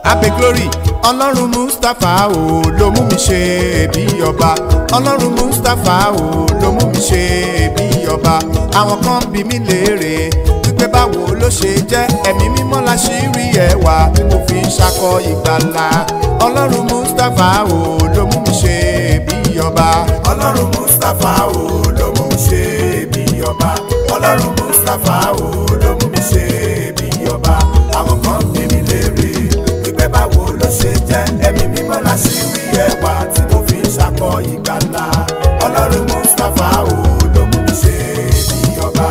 abe glory ọlọ́run mustapha o ló mú mi ṣe bí ọba ọlọ́run mustapha o ló mú mi ṣe bí ọba àwọn kan bí mi léèrè wípé báwo ló ṣe jẹ́ ẹ̀mí mímọ́ la ṣì rí ẹwà tí mo fi ń ṣakọ ìgbàlà ọlọ́run mustapha o ló mú mi ṣe bí ọba ọlọ́run mustapha o ló mú mi ṣe bí ọba ọlọ́run mustapha o ló mú mi ṣe bí ọba àwọn kan bí mi léèrè wípé báwo ló ṣe jẹ́ ẹ̀mí mímọ́ la ṣì rí ẹwà tí mo fi ń ṣakọ ìgbàlà ọlọ́run mustapha o ló mú mi ṣe bí ọba.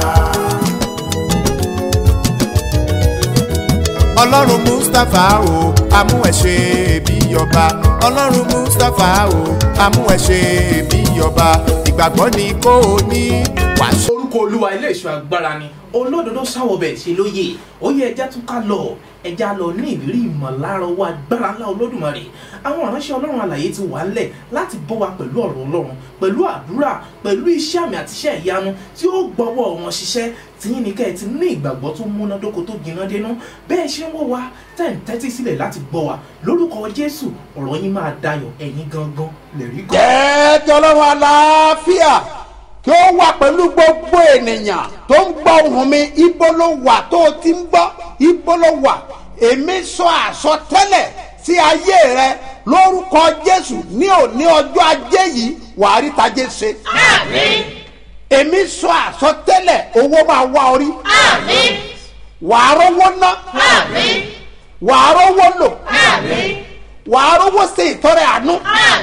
ọlọ́run mustapha o amú ẹ ṣe bí ọba ọlọ́run mustapha o amú ẹ ṣe bí ọba ìgbàgbọ́ ni kò ní wàá orúkọ olúwa ilé ìṣọ́ agbára ni olódodo sáwọbẹ̀ ṣe lóye ó yẹ ẹja tún ká lọ ẹja lọ ní ìrírí ìmọ̀lára owó agbára ńlá olódùmarè àwọn ìránṣẹ́ ọlọ́run àlàyé ti wà ńlẹ̀ láti bọ́ wa pẹ̀lú ọ̀rọ̀ ọlọ́run pẹ̀lú àdúrà pẹ̀lú iṣẹ́ àmì àti iṣẹ́ ìyanu tí ó gbọ́wọ́ wọn ṣiṣẹ́ tìyín ní kẹ́ ẹ ti ní ìgbàgbọ́ tó múnádóko tó gbiná dénú bẹ́ẹ̀ ṣe ń wò wá tẹ̀ ń tẹ́tí sílẹ̀ láti gbọ́ wa lórúkọ jésù ọ̀rọ̀ yín máa dayọ̀ ẹ̀yin gangan lè rí gan. jẹ́ kí ọlọ́run àlàáfíà kí ó wà pẹ̀lú gbogbo ènìyàn tó ń gbọ́ ohùn mi ibo ló wà tó o ti ń gbọ́ ibo ló wà èmi sọ àsọtẹ́lẹ̀ sí ayé rẹ lórúkọ jésù ní òní ọjọ́ ajé yìí wàá rí tajé ṣe. èmi sọ àsọtẹ́lẹ̀ owó máa wá orí wàá rówó ná wàá rówó lò wàá rówó ṣe ìtọrẹ àánú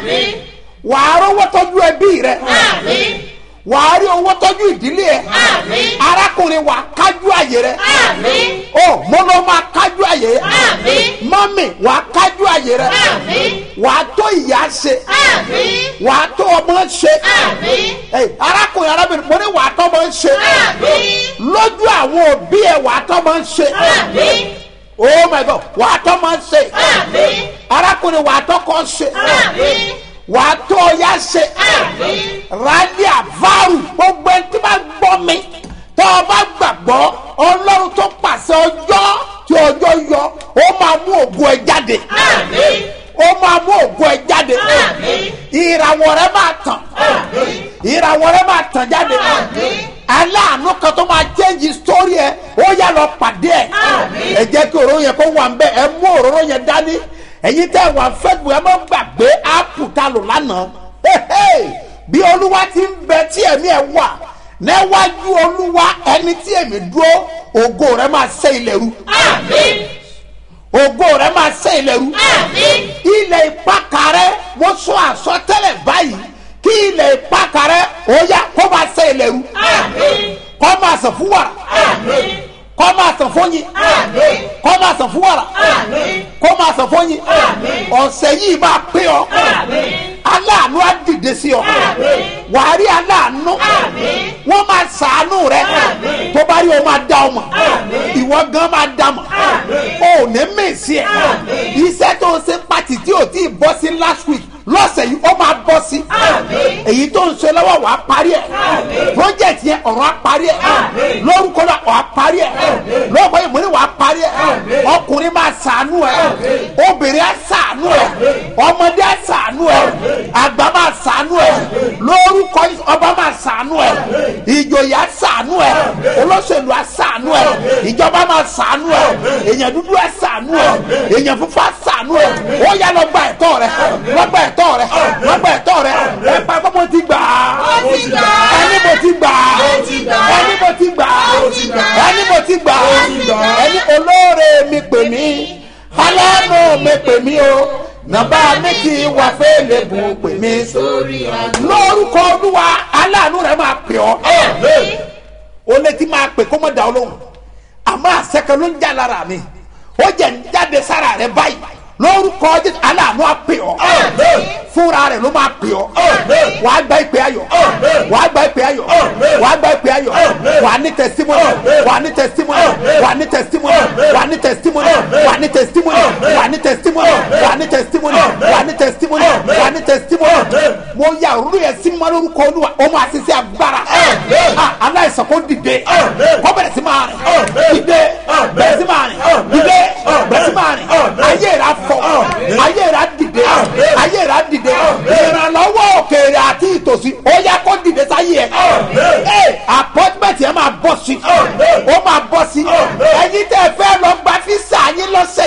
wàá rówó tọ́jú ẹbí rẹ wàá rí owó tọ́jú ìdílé ẹ arákùnrin wàá kájú àyè rẹ o mo ló máa kájú àyè rẹ mọ́mì wàá kájú àyè rẹ wàá tó ìyá ṣe wàá tó ọmọ ṣe Ẹ, arákùnrin arábìnrin mo ní wàá tó ọmọ ṣe lójú àwọn òbí ẹ wàá tó ọmọ ṣe oh my god wàá tó ọmọ ṣe arákùnrin wàá tó kọ́ ṣe wàá tó ọyá ṣe rálí àvárù gbogbo ẹni tí bá gbọ́ mi tó o bá gbàgbọ́ ọlọ́run tó pàṣẹ ọjọ́ tí ọjọ́ yọ ó máa mú ògo ẹ jáde ó máa mú ògo ẹ jáde ìràwọ̀ rẹ máa tàn ìràwọ̀ rẹ máa tàn jáde aláàánú kan tó máa change story ẹ ó yá lọ pàdé ẹ ẹ jẹ́ kí òróró yẹn kó wà ń bẹ ẹ mú òróró yẹn dání ẹ̀yin tẹ́ wà fẹ́ẹ̀bù ẹ má gbàgbé áàpù ta lò lánàá Hehe! bí olúwa ti ń bẹ tí ẹ̀mí ẹ̀ wà níwájú olúwa ẹni tí èmi dúró ògo rẹ máa ṣe ilẹ̀ ru ògo rẹ máa ṣe ilẹ̀ ru ilẹ̀ ìpàkà rẹ mo sọ àsọtẹ́lẹ̀ báyìí kí ilẹ̀ ìpàkà rẹ ó yá kó máa ṣe ilẹ̀ ru kó máa sàn fún wàrà kó máa sàn fún yín kó máa sàn fún wàrà kó máa sàn fún yín ọ̀sẹ̀ yìí máa pé ọ aláàánú á dìde sí ọ wàá rí aláàánú wọ́n máa sàánú rẹ tó bá rí o máa dá ọ mọ̀ ìwọ gan máa dá mọ̀ o ò ní mèsì ẹ̀ iṣẹ́ tó ń ṣe pàtì tí ò tí ì bọ́ sí last week lọ́sẹ̀ yìí ó máa bọ́ sí èyí tó ń ṣe lọ́wọ́ wàá parí ẹ̀ project yẹn ọ̀rọ̀ á parí ẹ̀ lórúkọ náà ọ̀ á parí ẹ̀ lórúkọ yìí mo ní wàá parí ẹ̀ ọkùnrin máa sàánú ẹ̀ obìnrin á sàánú ẹ̀ ọmọdé á sàánú ẹ̀ àgbà máa sàánú ẹ̀ lórúkọ yìí ọba máa sàánú ẹ̀ ìjòyè á sàánú ẹ̀ olóṣèlú á sàánú ẹ̀ ìjọba máa sàánú ẹ̀ èèyàn dúdú á sàánú ẹ̀ èèyàn funfun á sàánú ẹ̀ ó yá lọ gba ẹ̀tọ́ rẹ̀ lọ gba ẹ̀tọ́ rẹ̀ lọ gba ẹ̀tọ́ rẹ̀ ẹ pa kó mo ti gbà á ti gbà á. ẹni mo ti gbà á Mo ti gbà á. ẹni mo ti gbà á Mo ti gbà á. ẹni mo ti gbà á Mo ti gbà á. ẹni olóore mi pè mí aláàánú mi pè mí o nàbà mi kì í wà fẹ́lẹ̀ bù pè mí sórí àgbò. lórúkọ olúwa aláàánú rẹ máa pè ọ́ o létí máa pè kó mọ̀ dá ọ lóhùn àmọ́ àṣẹkẹ ló ń jà lára mi ó jẹ́ ń jáde sára rẹ báyìí lórúkọ jésù aláàánú á pè ọ́ fúnra rẹ̀ ló máa pè ọ́ wàá gba ìpè ayọ̀ wàá gba ìpè ayọ̀ wàá gba ìpè ayọ̀ wàá ní testimony wàá ní testimony wàá ní testimony wàá ní testimony wàá ní testimony wàá ní testimony wàá ní testimony wàá ní testimony wàá ní testimony mo ya òrùlé yẹn sí mọ́ lórúkọ olúwa ó máa ṣiṣẹ́ agbára Ah, aláìsàn kó dìde kó bẹ̀rẹ̀ sí máa rìn dìde bẹ̀rẹ̀ sí máa rìn dìde bẹ̀rẹ̀ sí máa rìn ayé rẹ̀ á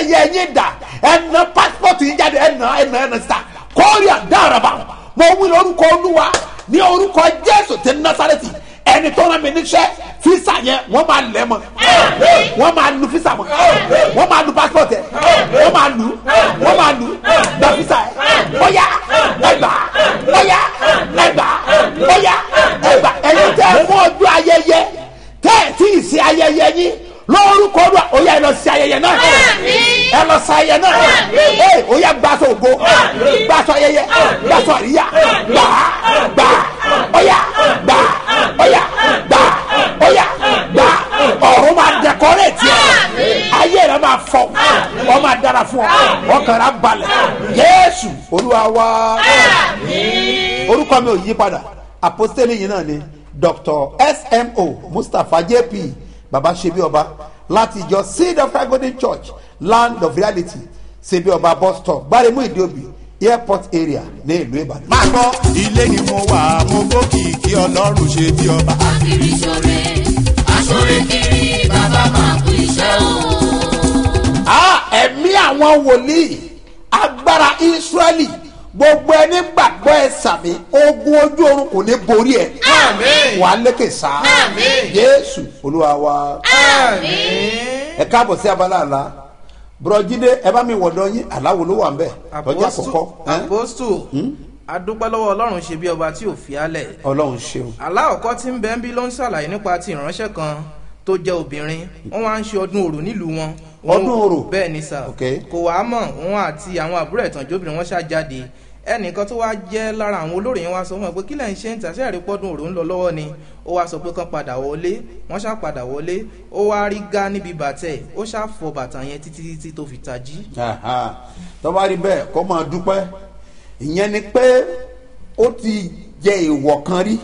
ayẹyẹ yín dà ẹ̀nà pásítọ̀tù yín jáde ẹ̀nà ẹ̀nà ẹ̀nà síta kọ́ọ̀rì àdáraba mo wí lórúkọ olúwa ní orúkọ jésù ti násàrẹ́tì ẹni tó rán mi níṣẹ́ físà yẹn wọ́n máa lẹ̀ mọ́ wọ́n máa lu físà mọ́ wọ́n máa lu passport ẹ̀ wọ́n máa lu wọ́n máa lu gba físà ẹ̀ bóyá ẹgbà bóyá ẹgbà bóyá ẹgbà ẹ̀yin tẹ́ ẹ mú ọjọ́ ayẹyẹ tẹ́ ẹ tí ì ṣe ayẹyẹ yín lórúkọ ọdún òyà ẹ lọ sí ayẹyẹ náà ẹ lọ sí ayẹyẹ náà ee òyà gbàsọ ògo gbàsọ ayẹyẹ gbàsọ àríyá gbà gbà òyà gbà òyà gbà òyà gbà ọ̀run máa dẹkọrẹ tiẹ̀ ayé rẹ máa fọ ọ máa dára fún ọ ọkàn rẹ á balẹ̀ Jésù Olúwa wa orúkọ mi ò yí padà àpọ́sítélì yìí náà ni Dr. smo Mustapha JP baba sebi ọba láti ìjọ seed of christ golden church land of reality sebi ọba bus stop gbaremu ìdíòbí airport area ní ìlú ìbàdàn. máa gbọ́ ilé ni mo wà mo gbókìkí ọlọ́run ṣe bí ọba. Akiri ṣore, aṣore kiri, bàbá máa kú iṣẹ́ o. Ah, ẹ̀mí àwọn wòlíì agbára israẹli gbogbo ẹni gbàgbọ́ ẹ sàmì ogun ojú oorun kò ní borí ẹ Àmín. wà á lékè sá Àmín. jésù olúwa wa ẹ káàbọ̀ sí abala àlá bùrọ̀jídé ẹ bá mi wọ̀dọ̀ yín aláwo ló wà ń bẹ̀ lọ́jà àkọ́kọ́ ẹ́? apostu adúpẹ́ lọ́wọ́ ọlọ́run ṣe bí ọba tí ò fi álẹ̀ ọlọ́run ṣeun aláọ̀kọ́ tí ń bẹ ń bí ló ń ṣàlàyé nípa ti ìránṣẹ́ kan tó jẹ́ obìnrin wọ́n wá ń ṣe ọdún orò nílùú wọn. Wọ́n- Ọdún orò? bẹ́ẹ̀ ni sà Ok. kò wá mọ̀ wọn àti àwọn àbúrò ẹ̀tànjóbìnrin wọn ṣàjáde ẹnìkan tó wá jẹ́ lára àwọn olórí yẹn wá sọ fún ẹ pé kí lẹ́yìn ṣe ń tà sẹ́ẹ̀rí pọ́dún òrò ń lọ lọ́wọ́ ni ó wá sọ pé kán padà wọlé wọ́n ṣá padà wọlé ó wá rí gá níbi bàtẹ́ ó ṣá fọ bàtà yẹn títí títí tó fi tají. Aha. tó bá rí bẹ́ẹ̀ kó máa dúpẹ́ ìyẹn ni pé ó ti jẹ èèwọ̀ kan rí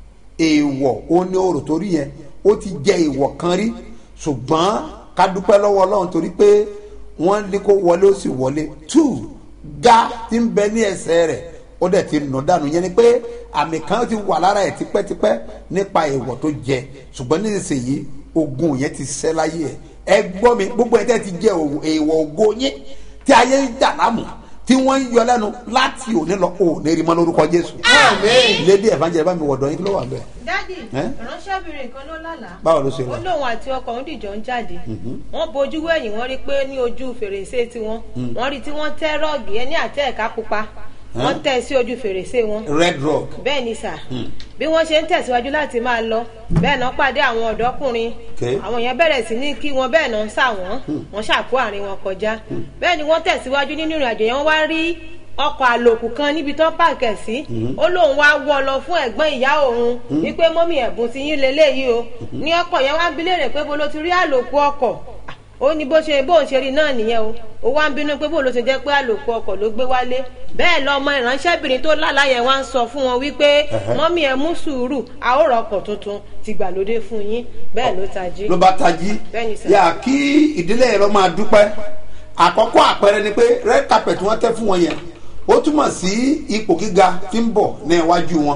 èèwọ̀ ó ní òrò torí yẹn ó ti jẹ èèwọ̀ kan rí ṣùgbọ́n ká dúpẹ́ lọ́wọ́ ọlọ́run torí pé wọ́n ní kó wọlé ó sì wọlé two ga ti ń bẹ ní ẹsẹ̀ rẹ̀ ó dẹ̀ ti nù dànù yẹn ni pé àmì kan ti wà lára ẹ̀ tipẹ́tipẹ́ nípa èèwọ̀ tó jẹ ṣùgbọ́n nísinsìnyí ogun yẹn ti ṣẹ́ láyé ẹ̀ ẹ gbọ́ mi gbogbo ẹ̀ tẹ́ ti jẹ òwò- èèwọ̀ ògo yín tí ayé ń dà láàmú tí wọ́n ń yọ lẹ́nu láti òní lọ òní rí mọ́ lórúkọ jésù. lédi evangelist bá mi wọ̀dọ̀ yín kí ló wà bẹ́ẹ̀. dádì Ẹ́? ìránṣẹ́bìnrin kan ló lálàá báwo ló ṣe ó lọ. lóun àti ọkọ òun dìjọ ń jáde wọ́n bojú wẹ̀yìn wọ́n rí pé ní ojú fèrèsé tiwọn wọ́n rí tí wọ́n tẹ́ rọ́ọ̀gì ẹni àtẹ ẹ̀ka pupa wọ́n Ẹ́? tẹ́ sí ojú fèrèsé wọn red rock bẹ́ẹ̀ ni sà bí wọ́n ṣe ń tẹ̀síwájú láti máa lọ bẹ́ẹ̀ náà pàdé àwọn ọ̀dọ́kùnrin Okay. àwọn èèyàn bẹ̀rẹ̀ sí ní kí wọn bẹ́ẹ̀ náà ń sà wọ́n wọ́n ṣàkó àárín wọn kọjá bẹ́ẹ̀ ni wọ́n tẹ̀síwájú nínú ìrìn àjò yẹn wọ́n wá rí ọkọ̀ àlòkù kan níbi tó pààkẹ́ sí ó lóun wá wọ́ lọ fún ẹ̀gbọ́n ìyá òun wípé mọ́mí ẹ̀bùn ti yín leléyìí o ní ọkọ̀ yẹn wá ń bi léèrè pé bó ló ti rí àlòkù ọkọ̀ ó ní bó ṣe bóun ṣe rí náà nìyẹn o ó wá ń bínú pé bó ló ṣe jẹ́ pé àlòkù ọkọ̀ ló gbé wálé bẹ́ẹ̀ lọmọ ìránṣẹ́bìnrin tó lálàá yẹn wá ń sọ fún wọn wípé Ẹ̀hẹ́. mọ́mí ẹ mú sùúrù a ó ra ọkọ̀ tuntun ti gbàlódé fún yín bẹ́ẹ̀ ló tají. ló bá tají Bẹ́ẹ̀ni sà. yà kí ìdílé yẹn lọ máa dúpẹ́ àkọ́kọ́ àpẹẹrẹ ni pé red carpet wọ́n tẹ́ fún wọn yẹn ó túmọ̀ sí ipò gíga tí ń bọ̀ ní iwájú wọn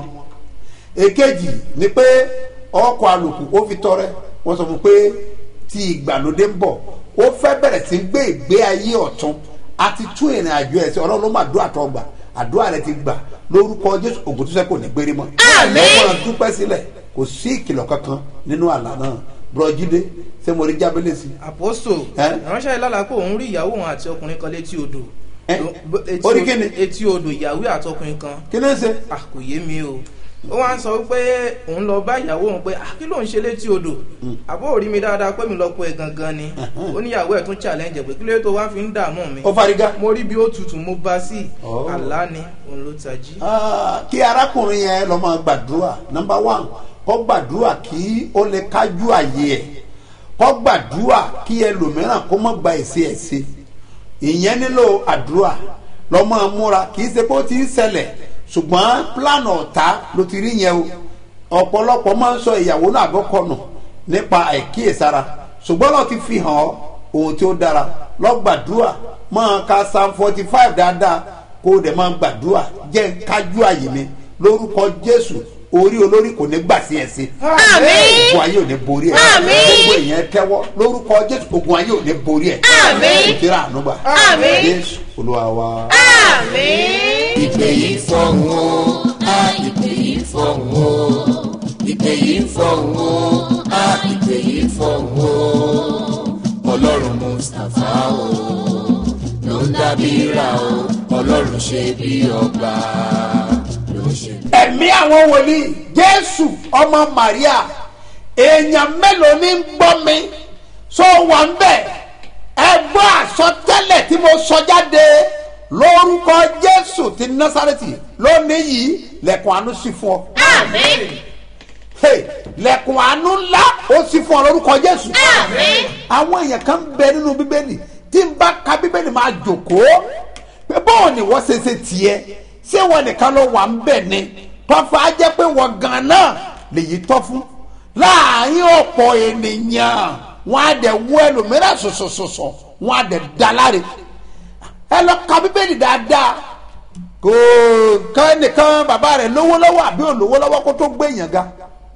èkejì ni pé ọkọ̀ àlòkù ó fi tọrẹ wọ́n sọ fún pé tí ìgbàlódé ń bọ̀ ó fẹ́ bẹ̀rẹ̀ sí gbé ìgbé ayé ọ̀tún àti tún ìrìn àjò ẹ̀ sí ọlọ́run ló máa dún àtọ́ gbà àdúrà rẹ ti gbà lórúkọ jésù ògùn tó sẹ́ kò ní gbérí mọ́ Àmín. ẹ máa dúpẹ́ sílẹ̀ kò sí ìkìlọ̀ kankan nínú àlá náà bùrọ̀jídé ṣé mo rí jábélé sí i. àpòsò Ẹ́? ìránṣẹ́ ìlàlà pé òun rí ìyàwó òun àti ọkùnrin kan létí odò Ẹ́? Ló- bó- etí Ó rí o- kíni? etí odò ìyàwó àti ọkùnrin kan kí ló ń ṣe. à kò yé mi o ó wá ń sọ pé òun lọ bá ìyàwó òun pé "Ah, kí ló ń ṣe létí odò àbó rí mi dáadáa pé mi lọ pé gangan ni ó níyàwó ẹ̀ tún challenge ẹ̀ pé kí ló tó wá fi ń dààmú mi ó fariga. mo rí bí ó tutù mo bá sí Oh. àlá ni òun ló tají. Ah, kí arákùnrin yẹn lọ máa gbàdúrà nọmba one kó gbàdúrà kí ó lè kájú àyè ẹ̀ kó gbàdúrà kí ẹlòmíràn kó má gba èsì ẹ̀ sí ìyẹn nílò àdúrà lọ máa múra kì í ṣe pé ó ti ń ṣẹlẹ̀ ṣùgbọ́n plan ọ̀tá ló ti rí yẹn o ọ̀pọ̀lọpọ̀ máa ń sọ ìyàwó náà àbọ̀kọ̀nù nípa àìkíyèsára ṣùgbọ́n lọ́ọ́ ti fi hàn ọ́ ohun tí ó dára lọ gbàdúrà máa ka psalm forty five dáadáa kó o dẹ̀ máa gbàdúrà jẹ́ ń kájú àyè mi lórúkọ jésù orí olórí kò ní gbà sí ẹ̀sìn Àmín. ogun ayé ò ní borí ẹ̀ Àmín. gbogbo èèyàn tẹ́wọ́ lórúkọ jésù ogun ayé ò ní borí ẹ̀ Àmín. ìdíra ànúgbà Àmín. jésù olúwa wa. àmín. ìpè yìí fọ̀hún o á ìpè yìí fọ̀hún o ìpè yìí fọ̀hún o á ìpè yìí fọ̀hún o ọlọ́run mustapha o ló ń dábìíra o ọlọ́run ṣe bí ọba ló ń ṣe bí. ẹ̀mí àwọn wòlíì jésù ọmọ maria èèyàn mélòó ní ń gbọ́ mi so wà ń bẹ̀ ẹ gbọ́ àsọtẹ́lẹ̀ tí mo sọ jáde lórúkọ jésù ti násàrẹ́tì lónìí yìí lẹ́kùn àánú sí fún ọ àmín. Hey, lẹ́kùn àánú ńlá ó sì fún ọ lórúkọ jésù àmín. àwọn èèyàn kan bẹ nínú bíbélì tí n bá ka bíbélì máa jòkóó pé bọ́ọ̀ ni wọ́n ṣe ṣe tiẹ̀ ṣé wọn nìkan ló wà ń bẹ̀ ni tọ́fà á jẹ́ pé wọ́n gan náà lèyí tọ́ fún láàárín ọ̀pọ̀ ènìyàn wọ́n á dẹ̀ wọ ẹlòmíràn sọ̀sọ̀sọ̀sọ̀ wọ́n á dẹ̀ dá láre ẹ lọ ka bíbélì dáadáa kò kán nìkan bàbá rẹ̀ lówó lọ́wọ́ àbí òun lówó lọ́wọ́ kó tó gbé èèyàn ga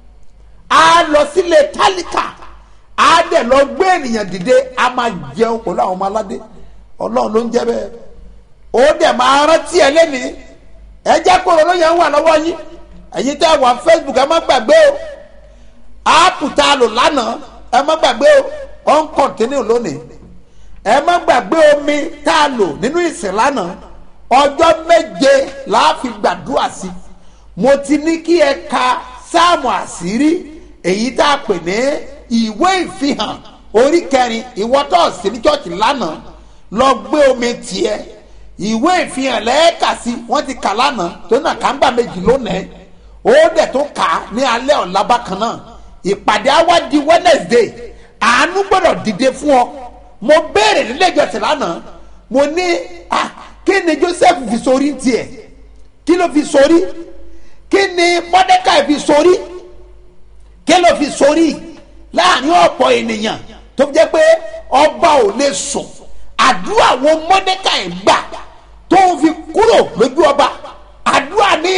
a lọ sílé tálíkà a dẹ̀ lọ gbé ènìyàn dìde a máa jẹun pẹ̀lú àwọn ọmọ aládé ọlọ́run ló ń jẹ́ bẹ́ẹ̀ ó dẹ̀ máa rántí ẹ lẹ́ni ẹ jẹ́ kó ló yẹn wà lọ́wọ́ yín ẹ̀yin tẹ́ wà facebook ẹ má gbàgbé o áàpù tá a lò lánàá ẹ má gbàgbé o ó ń kọ̀ntínú lónìí ẹ má gbàgbé omi tá a lò nínú ìsìn lánàá ọjọ́ méje la fi gbàdúrà sí mo ti ní kí ẹ ka sáàmù àṣírí èyí tá a pè ní ìwé ìfihàn orí kẹrin ìwọ́tọ̀ sí ní chọ́ọ̀chì lánàá lọ gbé omi tiẹ̀ ìwé ìfihàn lẹ́ẹ̀ka sí wọ́n ti kà lánàá tó nà kàńgbà méjì lónìí ó dẹ̀ tó kà á ní alẹ́ ọ̀la bákan náà ìpàdé á wá di wednesday àánú gbọ́dọ̀ dìde fún ọ mo béèrè nílé ìjọsìn lánàá mo ní ah kí ni joseph fi sórí tiẹ̀ kí ló fi sórí kí ni mordecai fi sórí kí ló fi sórí láàrin ọ̀pọ̀ ènìyàn tó fi jẹ́ pé ọba ò lè sùn àdúrà wo mordecai gbà tó fi kúrò lójú ọba àdúrà ní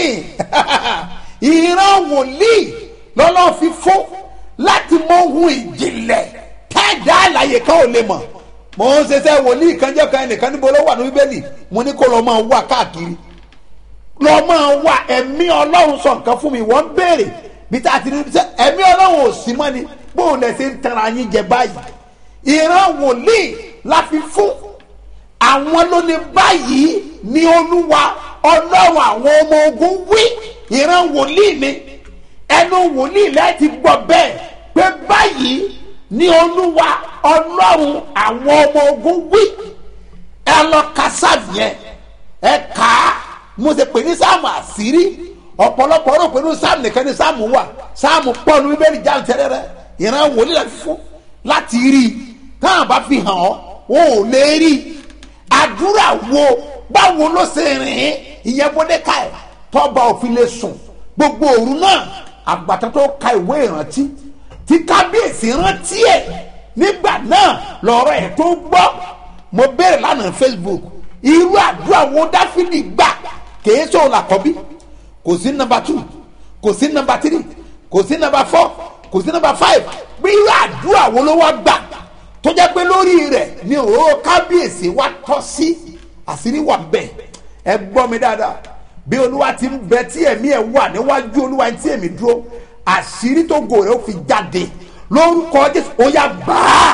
ìran wòlíì lọ́lọ́ fi fún láti mọ ohun ìjìnlẹ̀ kẹ́ẹ̀dá àlàyé kan ò lè mọ̀ mo ń ṣiṣẹ́ wòlíì kan jẹ́ kan ẹnìkan níbo ló wà ní bíbélì mo ní kó lọ́ọ́ máa wà káàkiri lọ́ọ́ máa wà ẹ̀mí ọlọ́run sọ nǹkan fún mi wọ́n béèrè bí tá a ti ní sẹ́ ẹ̀mí ọlọ́run ò sí mọ́ ni bóun lẹ̀ ṣe ń tara yín jẹ báyìí ìran wòlíì la fi fún àwọn ló ní báyìí ní olúwa ọlọ́run àwọn ọmọ ogun wí ìran wòlíì ni ẹnu wòlíì láti gbọ́ bẹ́ẹ̀ pé báyìí ní olúwa ọlọ́run àwọn ọmọ ogun wí ẹ lọ ka sáàmù yẹn ẹ kà á mo ṣe pè ní sáàmù àṣírí ọ̀pọ̀lọpọ̀ rò pé ní sáàmù nìkan ní sáàmù wà sáàmù pọ̀ ní bíbélì jáde tẹ́lẹ̀rẹ́ ìran wòlíì láti fún láti rí i táwọn bá fi hàn ọ́ wọn ò lè rí i àdúrà wo báwo ló ṣe rìn ín ìyẹn bọ́dẹ́ka ẹ̀ tọ́ba òfin lè sùn gbogbo òru náà àgbàtà tó ka ìwé ìrántí tí kábíyèsí rántí ẹ̀ nígbà náà lọ́rọ̀ ẹ̀ tó gbọ́ mo béèrè lánàá facebook irú àdúrà wo dáfídì gbà kìí sọ làkọ́bí kò sí nọmba two kò sí nọmba three kò sí nọmba four kò sí nọmba five bí irú àdúrà wo ló wá gbà tó jẹ́ pé lórí rẹ̀ ni òróró kábíyèsí wa tọ́ sí àṣírí wà bẹ́ẹ̀ ẹ gbọ́ mi dáadáa bí olúwa ti ń bẹ tí ẹ̀mí ẹ̀ wà níwájú olúwa tí èmi dúró àṣírí tó gòrè ó fi jáde lórúkọ jésù ó yá gbàá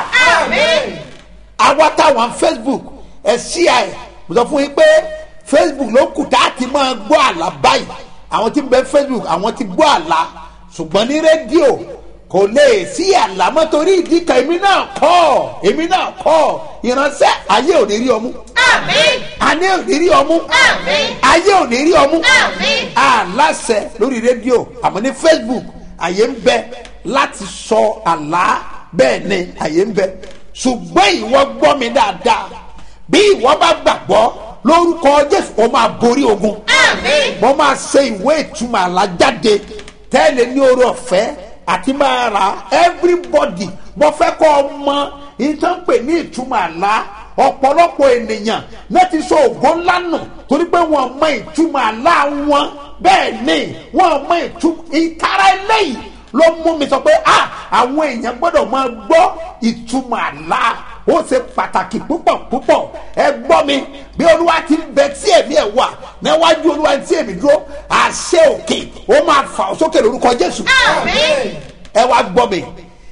àwa táwọn facebook ẹ ṣí ẹ mo sọ fún yín pé facebook ló kù tá a ti máa gbọ́ àlá báyìí àwọn tí ń bẹ facebook àwọn ti gbọ́ àlá ṣùgbọ́n ní rédíò kò lè sí àlámọ́ torí ìdí kan èmi náà kọ́ èmi náà kọ́ ìránṣẹ́ ayé ò ní rí ọmú ayé ò ní rí ọmú ayé ò ní rí ọmú aláṣẹ lórí rédíò àmọ́ ní facebook àyè ń bẹ láti sọ àlá bẹ́ẹ̀ ni àyè ń bẹ ṣùgbọ́n ìwọ gbọ́ mi dáadáa bí ìwọ bá gbàgbọ́ lórúkọ jésù ó máa borí ogun mo máa ṣe ìwé ìtumọ̀ àlá jáde tẹ́lẹ̀ ní orí ọ̀fẹ́ àti máa ra everybody mo fẹ́ kọ́ ọ mọ ìtàn pè ní ìtumọ̀ àlá ọ̀pọ̀lọpọ̀ ènìyàn náà ti sọ ògo ńlá nù torí pé wọ́n mọ ìtumọ̀ àlá wọn bẹ́ẹ̀ ni wọ́n mọ ìtú ìtara eléyìí ló mú mi sọ pé ah àwọn èèyàn gbọ́dọ̀ máa gbọ́ ìtumọ̀ àlá ó ṣe pàtàkì púpọ̀ púpọ̀ ẹ gbọ́ mi bí olúwa ti ń bẹ tí èmi ẹ̀ wà níwájú olúwa tí èmi dúró àṣẹ òkè ó máa fà ó sókè lórúkọ jésù Àmín. ẹ wá gbọ́ mi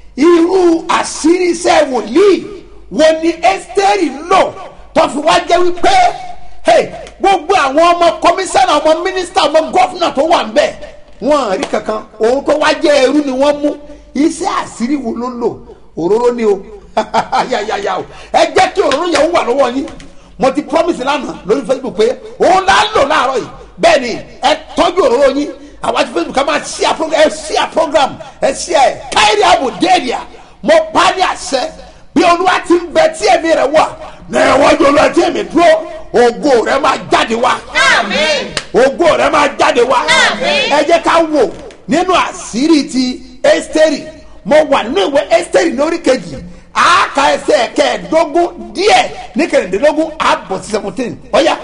irú àṣírí iṣẹ́ wòlíì wo ni ẹ́sítẹ́rì lò tó fi wá jẹ́ wípé hey, gbogbo àwọn ọmọ kọmíṣánná ọmọ mínísítà ọmọ gọ́fúnà tó wà ń bẹ̀ wọ́n rí kankan òun tó wá jẹ́ ẹrú ni wọ́n mú iṣẹ́ àṣírí wo ló lò òróró ni o yàyàyà o ẹ jẹ́ kí òróró yẹn wà lọ́wọ́ yín mo ti promise lánàá lórí facebook pé òun là ń lò láàárọ̀ yìí bẹ́ẹ̀ ni ẹ tọ́jú òróró yín àwọn àti facebook ká máa ṣíà program ẹ ṣíà program ẹ ṣíà ẹ káyìrì àbò déèdìà mo pa ní àṣẹ bí olúwa ti ń bẹ tí èmi rẹ wà ní ẹwọ́jú olúwa tí èmi dúró ògo rẹ máa jáde wá Àmín. ògo rẹ máa jáde wá Àmín. ẹ jẹ́ ká wò nínú àṣírí ti ẹ́sítẹ́rì mo wà nínú ìwé ẹ́sítẹ́rì lórí kejì àáka ẹsẹ̀ kẹẹ̀ẹ́dógún díẹ̀ ní kẹrìndínlógún àbọ̀ sí seventeen ọ̀ya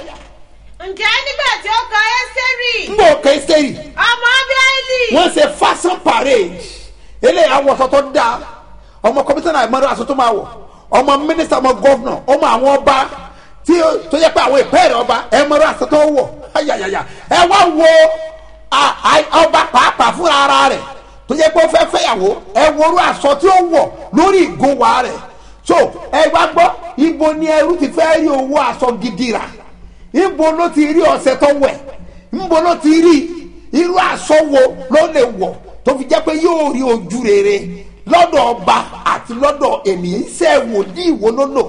ǹjẹ́ nígbà tí ó kan ẹ́sẹ̀rì ń bọ̀ kẹ́ ẹ́sítẹ́rì ọmọ abiaili wọ́n ṣe fashion parade eléyà awọsọ tó dáa ọmọ kọmíṣánná ìmọ̀ràn aṣọ tó máa wọ̀ ọmọ mínísítà ọmọ gọ́vnà ọmọ àwọn ọba tí ó- tó yẹ pé àwọn ìpẹ́ẹ̀rẹ̀ ọba ẹ̀mọ̀ràn aṣọ tó wọ̀ ayayaya ẹ wá wo a- a- ọba pàápàá fúnra ara rẹ̀ tó yẹ pé ó fẹ́ fẹ́yàwó ẹ worú aṣọ tí ó wọ̀ lórí ìgúnwà rẹ̀ so ẹ wá gbọ́ ibo ni ẹrú ti fẹ́ rí owó aṣọ gidi rà ibo ló ti rí ọ̀sẹ̀ tó wẹ̀ ibo ló ti rí irú aṣọ wo ló lè wọ̀ tó fi jẹ́ pé yóò rí ojú rere lọ́dọ̀ ọba àti lọ́dọ̀ ènìyàn iṣẹ́ wòlíì wo ló lò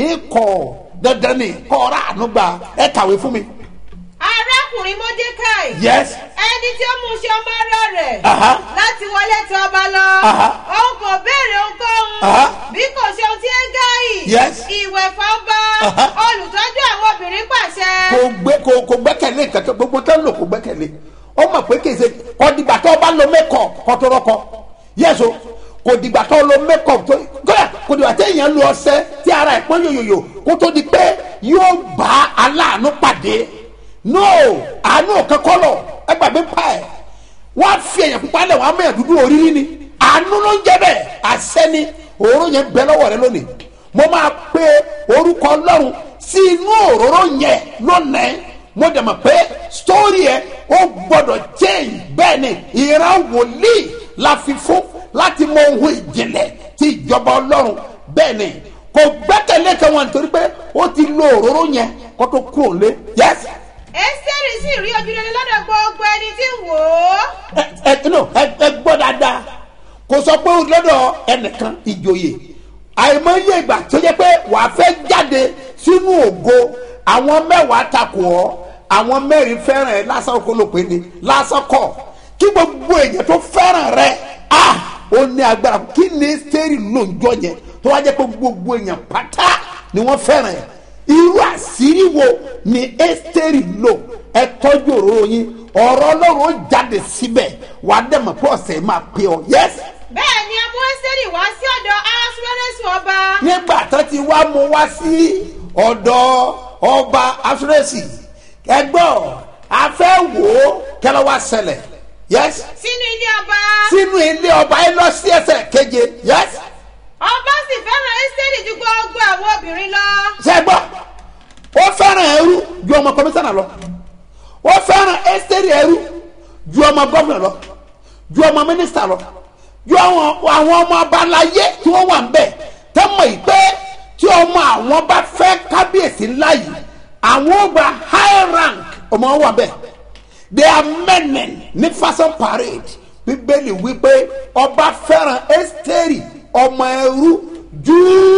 ikọ̀ dandan ni kọ́ ọ̀rá ànúgbà ẹ kàwé fún mi. arákùnrin mordecai yes ẹni tí ó mú ṣe ọmọ ara rẹ̀ Aha. láti wọlé tí ọba lọ Aha. òun kò béèrè ohunkóhun Aha. bí kò ṣe ohun tí ẹ́gáì Yes. ìwẹ̀fọ́ ọba Aha. olùtọ́jú àwọn obìnrin pàṣẹ. kò gbé kò kò gbẹ́kẹ̀lé kankan gbogbo tó ń lò kò gbẹ́kẹ̀lé ó mọ̀ pé kìí ṣe kò dìgbà tó o bá lo mẹ́kọ̀ kó tó rọ́kọ yẹ́sọ kò dìgbà tó o lo mẹ́kọ̀ tó kódà kò dìgbà tó èèyàn lo ọṣẹ tí ara ẹ̀ pọ́n yòyòyò kó tó di pé yóò bá aláàánú pàdé no àánú kankan lọ ẹ gbàgbé pa ẹ̀ wọ́n á fi èèyàn pupa lẹ̀ wọ́n á mẹ́yàn dúdú oríire ni àánú ló ń jẹ́ bẹ́ẹ̀ àṣẹ ni òórùn yẹn bẹ lọ́wọ́ rẹ lónìí mo máa pe orúkọ ọlọ́run sí inú òróró yẹn lónìí mo dẹ̀ mọ̀ pé sítórì ẹ̀ ó gbọ́dọ̀ change bẹ́ẹ̀ ni ìran wòlíì la fi fún láti mọ ohun ìjìnlẹ̀ ti ìjọba ọlọ́run bẹ́ẹ̀ ni kò gbẹ́kẹ̀lé kan wọn nítorí pé ó ti lo òróró yẹn kó tó kúrò lé yẹ́sì ẹ́sítẹ́rì sì rí ojúrere lọ́dọ̀ gbogbo ẹni tí ń wò ó. ẹ ẹ no ẹ ẹ gbọ́ dáadáa kò sọ pé lọ́dọ̀ ẹnìkan ìjòyè àìmọye ìgbà tó yẹ pé wàá fẹ́ jáde sínú ògo àwọn mẹ́wàá takò ọ́ àwọn mẹ́rin fẹ́ràn ẹ lásán kó ló pé ni lásán kọ̀ kí gbogbo èèyàn tó fẹ́ràn rẹ ah ó ní agbára kí ni sẹ́rì ló ń jọ yẹn tó wá jẹ́ pé gbogbo èèyàn pátá ni wọ́n fẹ́ràn ẹ irú àṣírí wo ni ẹ́sítẹ́rì lò ẹ tọ́jú òróró yín ọ̀rọ̀ ọlọ́run ó jáde síbẹ̀ wà á dẹ̀mọ̀ pé ọ̀sẹ̀ yìí máa pé ọ yẹ́sì. bẹ́ẹ̀ ni a mú ẹ́sítẹ́rì wá sí ọ̀dọ̀ ahasuerusu ọba. nígbà tó ti wá mú wá sí ọ̀dọ̀ ọba afurẹ́sì ẹgbọ́n afẹ́ wò ó kẹlẹ́ wá ṣẹlẹ̀ yẹ́sì. sínú ilé ọba. sínú ilé ọba ẹ lọ sí ẹsẹ̀ keje yẹ́sì. ọba sì fẹ́ràn ẹ́sítẹ́rì ju gbogbo àwọn obìnrin lọ. sẹ́gbọ́ ó fẹ́ràn ẹrú ju ọmọ kọmíṣánná lọ ó fẹ́ràn ẹ́sítẹ́rì ẹrú ju ọmọ gọ́fìnà lọ ju ọmọ mínísítà lọ ju àwọn àwọn ọmọ abalayé tí wọ́n wà ń bẹ̀ tẹ́ mọ̀ yìí pé tí ọmọ àwọn bá fẹ́ kábíyèsí ńlá yìí àwọn ó gba high rank ọmọ wọn wà bẹ́ẹ̀ they are men ní fashion parade bíbélì wípé ọba fẹ́ràn ẹ́sítẹ́rì ọmọ ẹrú ju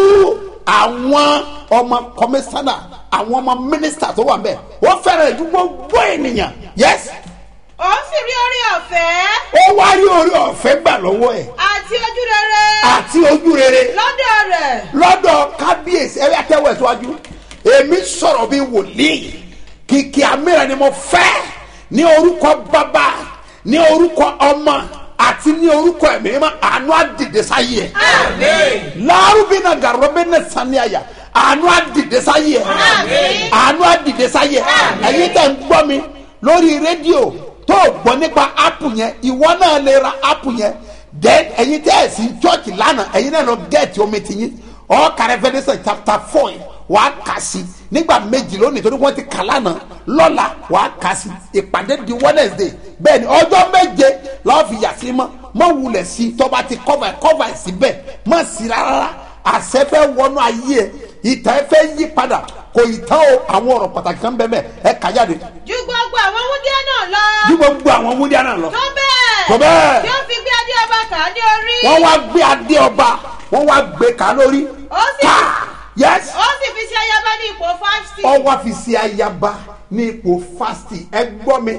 àwọn ọmọ kọmíṣánná àwọn ọmọ mínísítà tó wà bẹ́ẹ̀ wọ́n fẹ́ràn ju gbogbo ènìyàn yes òun sì rí orí ọ̀fẹ́ ó wá rí orí ọ̀fẹ́ gbà lọ́wọ́ ẹ̀ àti ojú rere àti ojú rere lọ́dọ̀ rẹ̀. lọ́dọ̀ kábíyèsí ẹ̀rí àtẹ̀wọ̀ ẹ̀síwájú èmi sọ̀rọ̀ bí wòlíì kìkì àmìràn ni mo fẹ́ ní orúkọ bàbá ní orúkọ ọmọ àti ní orúkọ ẹ̀mí mímọ́ àánú àdìdè sáyé ẹ̀ lárúbínà gàrọ́bínà saniya àánú àdìdè sáyé ẹ̀ àánú àdìdè sáyé ẹ̀ ẹ̀yin tẹ̀ ń gbọ́ mi lórí rédíò tó o gbọ́ nípa apu yẹn ìwọ náà lè ra apu yẹn then ẹ̀yin tẹ́ ẹ̀ sí church lánàá ẹ̀yin náà lọ gẹ̀ẹ́tì omi tiyín ọ̀ọ́ka Revelation chapter four yẹn wàá kà sí nígbà méjì lónìí torí wọ́n ti kà lánàá lọ́la wàá kà sí ìpàdé di Wednesday bẹ́ẹ̀ ni ọjọ́ méje lọ́ọ́ fi yà sí mọ́ mọ́ wulẹ̀ sí tọ́ba ti cover cover ẹ̀ síbẹ̀ mọ́ sí rárá àṣẹ fẹ́ wọnú ayé ẹ̀ ìtàn ẹ̀ fẹ́ yí padà kò ìtàn o àwọn ọ̀rọ̀ pàtàkì kan bẹ́ẹ̀ bẹ́ẹ̀ ẹ̀ kà jáde ju gbogbo àwọn wúndíá náà lọ. bí gbogbo àwọn wúndíá náà lọ tó bẹ́ẹ̀. Tó bẹ́ẹ̀. tí ó fi gbé adé ọba kà á ní orí. wọ́n wá gbé adé ọba wọ́n wá gbé ká lórí ó sì ká yẹs ó sì fi ṣe ayaba ní ipò fásitì. ọwọ́ fi ṣe ayaba ní ipò fásitì ẹ gbọ́ mi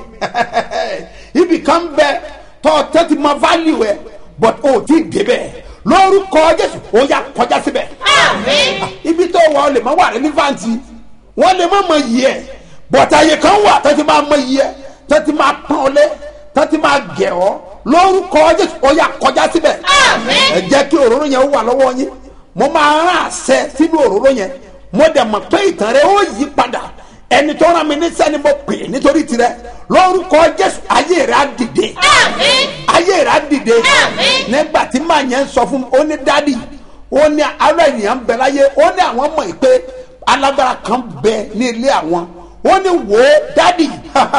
ibì kan bẹ tọ́ tẹ́tí ma value ẹ but o ti débẹ̀ lórúkọ jésù ó yà kọjá síbẹ̀ àmín. ibi tó wà ọ lè má wà relevant wọ́n lè má mọ yìí ẹ̀ but àyè kan wà tẹ́tí máa mọ yìí ẹ̀ tẹ́tí máa pọ́n ọ lé tẹ́tí máa gẹ̀ ọ́ lórúkọ jésù ó yà kọjá síbẹ̀ Àmín. ẹ jẹ́ kí òróró yẹn wà lọ́wọ́ yín mo máa rán àṣẹ sínú òróró yẹn mo dẹ̀ mọ̀ pé ìtàn rẹ ó yí padà ẹni tó rán mi níṣẹ́ ni mo pè é nítorí tirẹ̀ lórúkọ jésù ayé rẹ á dìde àmín. ayé rẹ á dìde Àmín. nígbà tí màá yẹn sọ fún mi ó ní dádì ó ní ará ènìyàn ń bẹ láyé ó ní àwọn mọ̀ pé alágbára kan bẹ ní ilé àwọn ó ní wò ó dádì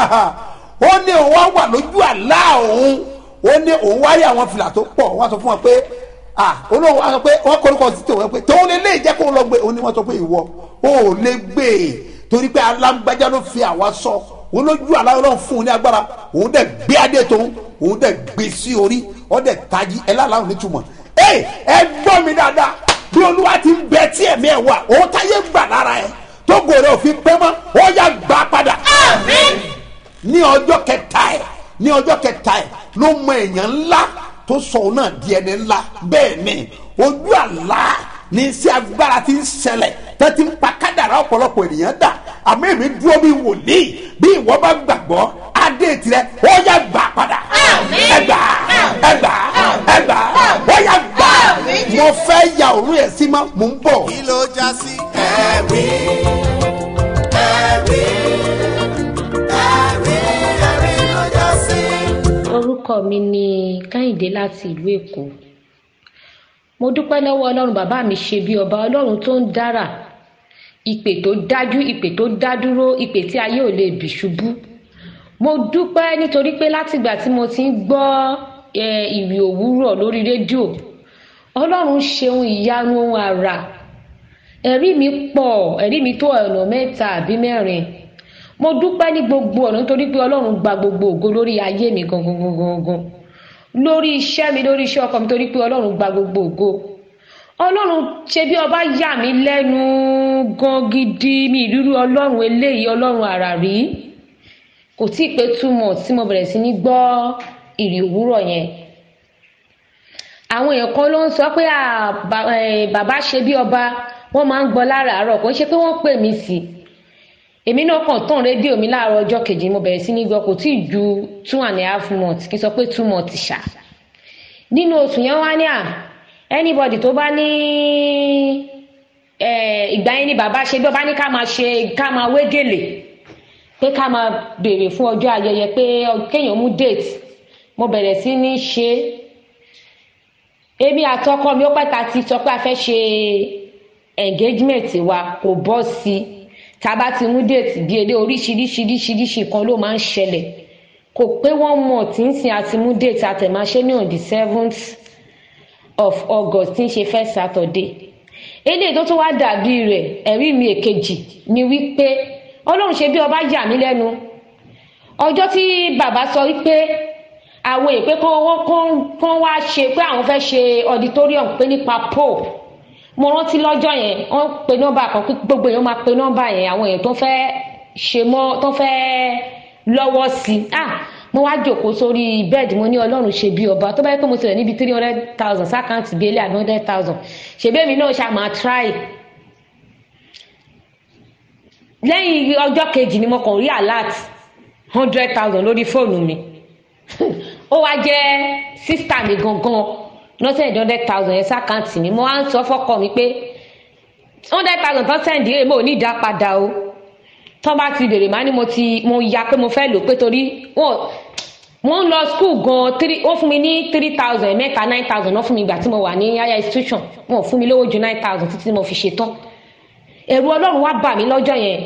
ó ní òun wá wà lójú àlá òun ó ní òun wáyé àwọn fìlà tó pọ̀ wọ́n sọ fún wọn pé ah olóhùn wa sọ pé wọ́n kọ́ sí tòun pé tóun lè lè jẹ́ kó lọ gbé òun ni wọ́n sọ pé ìwọ ó lè gbé e torí pé alágbájá ló fi àwa sọ òun lójú àlá ọlọ́run fún un ní agbára òun dẹ̀ gbé adé tóun òun dẹ̀ gbé sí orí ó dẹ̀ tají ẹ láàlá nítumọ̀ ẹ ẹ gbọ́ mi dáadáa bí olúwa ti ń bẹ tí ẹ̀mí ẹ̀ wà òun táyé gbà lára ẹ tó gòrè òfin pẹ́ mọ́ ó yà gbà padà àmín. ní ọjọ́ kẹta ẹ̀ ní ọjọ́ kẹta ẹ̀ ló mọ èèyàn ńlá tó sọ òun náà di ẹni ńlá bẹ́ẹ̀ ni ojú àlá ní iṣẹ́ agbára ti ń ṣẹlẹ̀ tó ti ń pa kádàrá ọ̀pọ̀lọpọ̀ ènìyàn dà àmọ́ èmi dúró bí wòlíì bí ìwọ bá gbàgbọ́ adé tirẹ̀ ó yà gbà padà Àmín. ẹgbà ẹgbà ẹgbà ó yà gbà Àmín. mo fẹ́ ya òun yẹn sí ma mò ń bọ̀. kí ló já sí. ẹ̀rí ẹ̀rí ẹ̀rí ẹ̀rí ló já sí. orúkọ mi ni kẹ́hìndé láti ìlú èkó mo dúpẹ́ lọ́wọ́ ọlọ́run bàbá mi ṣe bí ọba ọlọ́run tó ń dára ìpè tó dájú ìpè tó dádúró ìpè tí ayé ò lè bì ṣubú mo dúpẹ́ nítorí pé látìgbà tí mo ti ń gbọ́ eh, ìrì òwúrọ̀ lórí rédíò ọlọ́run ṣeun ìyanu ohun àrà ẹ̀rí mi pọ̀ ẹ̀rí mi tó ọ̀nà mẹ́ta àbí mẹ́rin mo dúpẹ́ ní gbogbo ọ̀nà nítorí pé ọlọ́run gba gbogbo ògo lórí ayé mi gangan gangan gangan lórí iṣẹ́ mi lórí iṣẹ́ ọkọ mi torí pé ọlọ́run gba gbogbo ògo ọlọ́run ṣe bí ọba yà mí lẹ́nu gan gidi mi ìrírí ọlọ́run eléyìí ọlọ́run àrà rí kò tí ì pé two months tí mo bẹ̀rẹ̀ sí ní gbọ́ ìrì òwúrọ̀ yẹn àwọn èèyàn kan ló ń sọ pé à, bà- eh, bàbá ṣe bí ọba wọ́n máa ń gbọ́ láràárọ̀ kò ń ṣe pé wọ́n pè mí sí i èmi náà kàn tán rédíò mi láàárọ̀ ọjọ́ kejì mo bẹ̀rẹ̀ sí ní gbọ́ kò tí ì ju two and a half months kí n sọ pé two months ṣá nínú oṣù yẹn wá ní à anybody tó bá ní eh, ìgbà yẹn ni bàbá ṣe bí ọba ní ká máa ṣe ká máa wé gèlè pé ká máa béèrè fún ọjọ́ ayẹyẹ pé ọ- kéèyàn mú date mo bẹ̀rẹ̀ sí ní ṣe é èmi àtọkọ mi ó pẹ́ ta ti sọ pé a fẹ́ ṣe engagement wa kò bọ́ sí i tá a bá ti mú déètì bíi èdè oríṣiríṣiríṣiríṣi kan ló máa ń ṣẹlẹ̀ kò pé one month ń sin àti mú déètì àtẹ̀máṣe ní on the seventh of august tí ń ṣe first saturday eléyìí tó tún wá dàbí rẹ̀ ẹ̀rí mi èkejì ni wípé ọlọ́run ṣe bí ọba yà mí lẹ́nu ọjọ́ tí bàbá sọ wípé àwọn èpè kan wọ́n kàn kàn wá ṣe pé àwọn fẹ́ ṣe auditorium pé nípa pope mo rántí lọ́jọ́ yẹn wọ́n pe nọ́mbà kan pé gbogbo èèyàn máa pe nọ́mbà yẹn àwọn èèyàn tó fẹ́ ṣe mọ́ tó fẹ́ lọ́wọ́ sí i ah mo wá jòkó sórí bẹ́ẹ̀dì mo ní ọlọ́run ṣe bí ọba tó bá yẹ pé mo ti rẹ̀ níbi three hundred thousand sákàǹtì bíi ilé àbí hundred thousand ṣèbí èmi náà ṣáà máa try lẹ́yìn ọjọ́ kejì ni mo kàn rí alert hundred thousand lórí fóònù mi ó wá jẹ́ sísítà mi gangan lọ́sẹ̀ ní hundred thousand yẹn sákàǹtì mi mo wá ń sọ fọ́kọ mi pé hundred thousand tó sẹ́ǹdì rẹ̀ mo ò ní ìdá padà o tó bá ti bèrè má ni mo ti mo ya pé mo fẹ́ lò pé torí wọn mo ń lọ school gan three ó fún mi ní three thousand mẹ́ta nine thousand náà fún mi ìgbà tí mo wà ní higher institution wọn ò fún mi lówó ju nine thousand títí tí mo fi ṣetán ẹ̀rù ọlọ́run wá bà mí lọ́jọ́ yẹn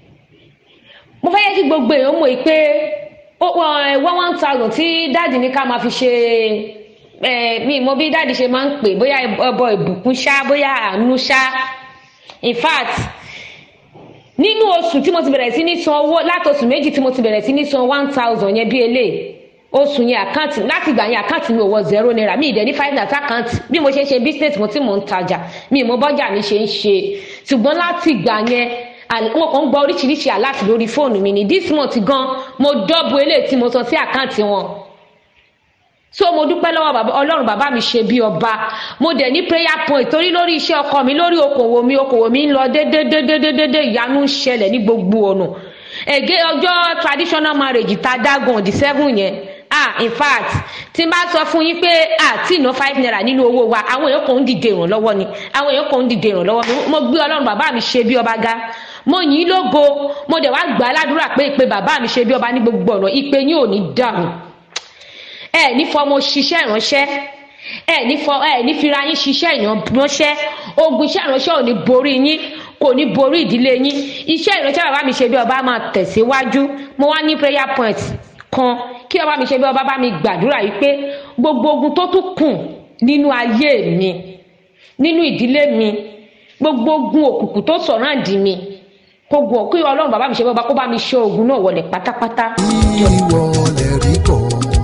mo fẹ́ yẹ kí gbogbo èèyàn mọ̀ pé one one thousand tí dáàdì ní ká máa fi ṣe ẹ mi mọ bí dáàdì ṣe máa ń pè bóyá ẹbọ ìbùkún ṣá bóyá àánú ṣá in fact nínú oṣù tí mo ti bẹ̀rẹ̀ sí ní san owó láti oṣù méjì tí mo ti bẹ̀rẹ̀ sí ní san one thousand yẹn bí eléyìí oṣù yẹn àkáǹtì láti ìgbà yẹn àkáǹtì mi ò wọ zero naira mi ìdẹ̀ ní five naira àkáǹtì bí mo ṣe ń ṣe business mo tí mò ń tajà mi ìmọ̀ bọ́jà mi ṣe ń ṣe ṣùgbọ́n láti ìgbà yẹn wọn kàn ń gba oríṣiríṣi aláàtì lórí fóònù mi ní this month gan mo dọ́bù eléyìí tí mo san sí àkáǹtì wọn so mo dúpẹ́ lọ́wọ́ bàbá ọlọ́run bàbá mi ṣe bí ọba mo dẹ̀ ní prayer point torí lórí iṣẹ́ ọkọ mi lórí okòwò mi okòwò mi ń lọ dédédédédédé ìyanu ń ṣẹlẹ̀ ní gbogbo ọ̀nà ẹ̀gẹ́ ọjọ́ traditional marriage ta dágùn the seven yẹn ah in fact tí n bá sọ fún yín pé àti ìná five naira nínú owó wa àwọn èèyàn kò ń dìde ìrànlọ́wọ́ ni àwọn èèyàn kò ń dìde ìrànlọ́wọ́ mi mo gbé ọlọ́run bàbá mi ṣe bí ọba ga mo yìn ín lógo mo dẹ̀ wá gbà á ládùúrà pé ìpè bàbá mi ṣe bí ọba ní gbogbo ọ̀nà ìpè yín ò ní dàrú ẹ ní fọmọ ṣiṣẹ́ ìránṣẹ́ ẹ ní fọ ẹ ní fira yín ṣiṣẹ́ ìránṣẹ́ ogun iṣẹ́ ìránṣẹ́ ò ní borí yín kò ní borí ìdílé yín iṣẹ́ ìránṣẹ́ bàbá mi ṣe bí ọba máa tẹ̀síwájú mo wá ní prayer point kan kí ọba mi ṣe bí ọba bá mi gbàdúrà yìí pé gbogbo ogun tó tún kù nínú ayé mi nínú ìdílé mi gbogbo ogun òkùnkùn tó sọ̀ràǹdì mi kó gun kí ọlọ́run bàbá mi ṣe bí ọba kó bá mi ṣe ogun náà wọlé pátápátá. ìwọ lè rí kọ́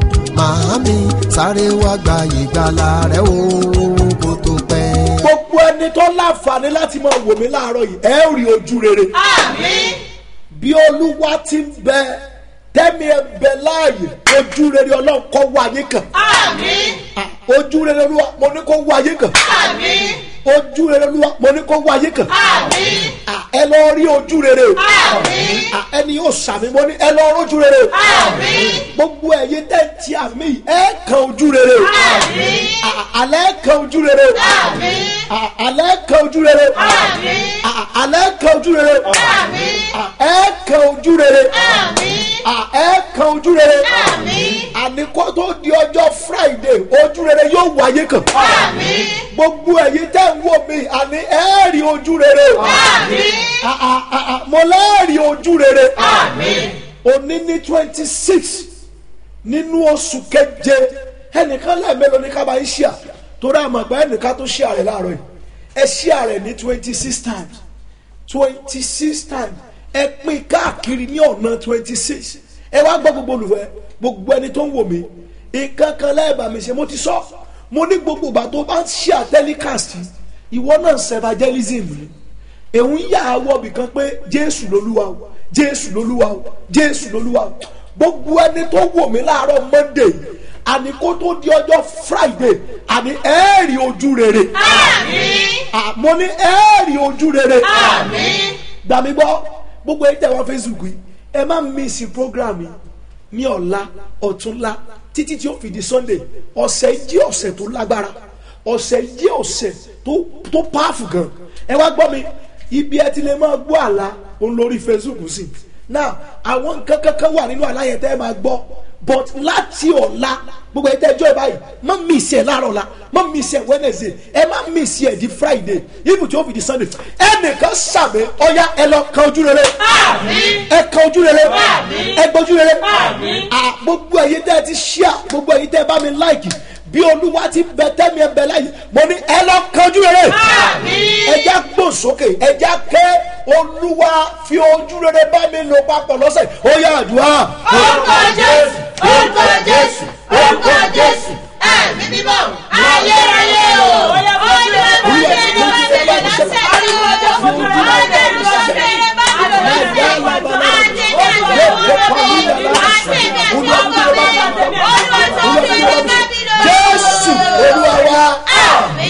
màámi sáré wá gba ìgbàlà rẹ o kó tó pẹ́. gbogbo ẹni tó láǹfààní láti máa wò mí láàárọ̀ yìí ẹ ó rí ojú rere. Àmín. bí olúwa ti ń bẹ tẹ́mi ẹ bẹ láàyè ojú rere ọlọ́run kọ́ wáyé kan. Àmín. ojú rere olúwa mo ní kó wáyé kan. Àmín. ojú rere olúwa mo ní kó wáyé kan. Àmín. Ah, ẹ lọ rí ojú rere o. Àmín. Ah, ẹni yóò sàmì mo ní ẹ lọ rójú rere o. Àmín. gbogbo ẹ̀yin tẹ́ ń ti àmì yìí, ẹ kan ojú rere o. Àmín. Ah, alẹ́ kan ojú rere o. Àmín. Ah, alẹ́ kan ojú rere o. Àmín. Ah, alẹ́ kan ojú rere o. Àmín. Ah, ẹ kan ojú rere. Àmín. Ah, ẹ kan ojú rere. Àmín. àní kó tó di ọjọ́ friday ojú rere yóò wáyé kan. Àmín. gbogbo ẹ̀yin tẹ́ ń wò mí àní ẹ rí ojú rere o. Àmín. Ah, ah, ah, ah, mo lẹ́ẹ̀rí ojú rere. Àmín. òní ní twenty six nínú oṣù keje ẹnìkan lẹ́ẹ̀mẹ́lò ní ká bá ń ṣíà torí àmọ̀gbá ẹnìkan tó ṣíà rẹ̀ láàárọ̀ yìí ẹ ṣíà rẹ̀ ní twenty six times twenty six times ẹ pín káàkiri ní ọ̀nà twenty six ẹ wá gbọ́ gbogbo olùfẹ́ gbogbo ẹni tó ń wò mí nǹkan kan lẹ́ẹ̀bà mi ṣe mo ti sọ mo ní gbogbo ìgbà tó bá ń ṣíà telecast ìwọ náà ń evangelism ni èhun yà á wọ̀ bìkan pé jésù lolúwa o jésù lolúwa o jésù lolúwa o gbogbo ẹni tó wò mí láàárọ̀ monday àní kó tó di ọjọ́ friday àní ẹ́ẹ̀rì ojú rere Àmín. Ah, mo ní ẹ́ẹ̀rì ojú rere Àmín. gbà mí gbọ́ gbogbo ẹ̀yin tẹ̀ wá facebook yìí ẹ má mísì program yìí ní ọ̀la ọ̀túnla títí tí ó fi di sunday ọ̀sẹ̀ yìí jẹ́ ọ̀sẹ̀ tó lágbára ọ̀sẹ̀ yìí jẹ́ ọ̀sẹ̀ tó tó pààfù gan ẹ wá gbọ́ mi ibi ẹ ti lè máa gbọ́ àlá òun lórí facebook sí now àwọn nǹkan kankan wà nínú àlá yẹn tẹ́ ẹ máa gbọ́ but láti ọ̀la gbogbo ẹ̀ tẹ́ ẹjọ́ ẹ báyìí má mísì ẹ̀ láàárọ̀ la má mísì ẹ̀ wednesday ẹ má mísì ẹ̀ di friday even tí ó fi di sunday ẹnìkan sàmì ọ̀ya ẹ lọ kan ojú rere Àmín. ẹ kan ojú rere Àmín. ẹ gbójú rere Àmín. Ah, gbogbo ẹ̀yin tẹ́ ẹ ti ṣíà gbogbo ẹ̀yin tẹ́ ẹ bá mi láìkì bí olúwa ti bẹ tẹ́mi ẹ bẹ láyé mo ní ẹ lọ kan ojú rere Àmín. ẹja gbò sókè ẹja ké olúwa fi ojú rere bá mi lò papọ̀ lọ́sẹ̀ ó yá àdúrà. Orúkọ Jésù. Orúkọ Jésù. Orúkọ Jésù. Ẹ̀mí mímọ́. Ayérayé o. Olúwa bá mi ṣe ní ọ̀sẹ̀ yẹn lọ́sẹ̀. Ariwo ọjọ́ fojú rẹ̀. Ọlọ́run ṣe é bá mi lọ lọ́sẹ̀. Àti ìdájọ́ olóògbé. Àti ìdájọ́ olóògbé. Olúwa tó fi ní bá mi lọ. jésù olúwa wa.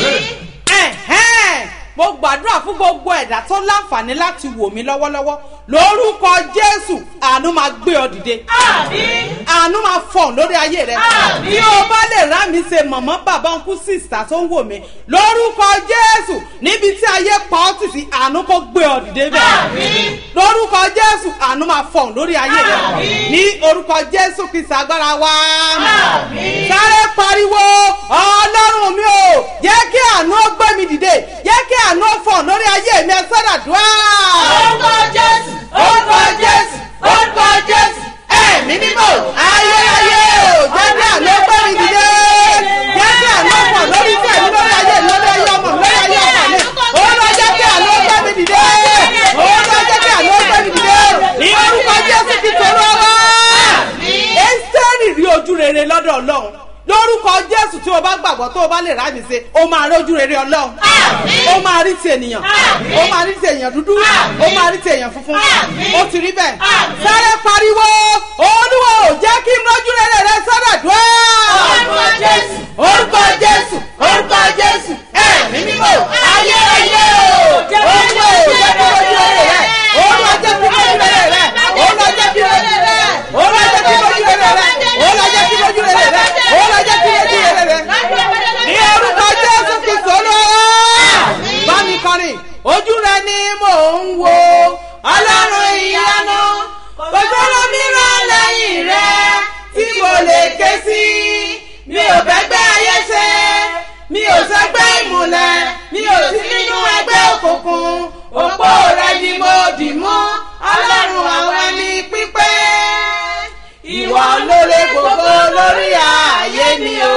Àmín. ẹ̀hẹ́n mo gbàdúrà fún gbogbo ẹ̀dá tó láǹfààní láti wò mí lọ́wọ́lọ́wọ́ lórúkọ jésù àánú máa gbé ọ dìde àánú máa fọ̀n lórí ayé rẹ bí o bá lè rá mi ṣe mọ̀mọ́ bàbá ọkú sísà tó ń wò mí lórúkọ jésù níbi tí ayé pa ọ́ tì sí àánú kó gbé ọ dìde bẹ́ẹ̀ lórúkọ jésù àánú máa fọ̀n lórí ayé rẹ ní orúkọ jésù kìsà agbára wa sáré pariwo ọlọ́run mi ò jẹ́ kí àánú ó gbé mi dìde jẹ́ kí àánú ó fọ̀n lórí ayé mi ẹ sọ́dà dùá. orúkọ jésù orúkọ jésù orúkọ jésù ẹ̀mí mímọ́ ayérayé o jẹ́ kí àánú ó gbé mi dìde jẹ́ kí àánú ó fọ̀n lórí iṣẹ́ mi lórí ayé mi lórí ayé ọmọ mi lórí ayé ọkọ mi òun ló jẹ́ kí àánú ó gbé mi dìde òun ló jẹ́ kí àánú ó gbé mi dìde ní orúkọ jésù ti tòrò ọwọ́ ẹ́sítẹ́rì rí ojú rere lọ́dọ̀ ọlọ́run lórúkọ jésù tí o bá gbàgbọ́ tó o bá lè rámi ṣe o máa rójú rere ọlọ́run o máa rí ti ènìyàn o máa rí ti èèyàn dúdú o máa rí ti èèyàn funfun o ti rí bẹ́ẹ̀ sáré pariwo olúwo jẹ́ kí n rójú rere rẹ sọ́dọ̀ dùn orúkọ jésù orúkọ jésù orúkọ jésù ẹ̀mí mímọ́ ayérayé o olúwo jẹ́ kí n rójú rere rẹ olúwo jẹ́ kí n rójú rere rẹ olúwo jẹ́ kí n rójú rere rẹ olúwo jẹ́ kí n rójú rere rẹ olúwo jẹ́ kí n rójú rere rẹ olúwo jẹ́ kí n rójú rere rẹ ní orúkọ jésù kristu olúwa bá mi kọrin ojú rẹ ni mò ń wo ọlọ́run ìyanu kò sọ́nà mìíràn lẹ́yìn rẹ tí mo lè ké sí mi ò fẹ́gbẹ́ ayé ṣe mi ò sẹ́gbẹ́ ìmùlẹ̀ mi ò sí nínú ẹgbẹ́ òkùnkùn òpó rẹ ni mo dì mú ọlọ́run àwọn ẹni pípé ìwọ ló lè gbogbo lórí ààyè mi o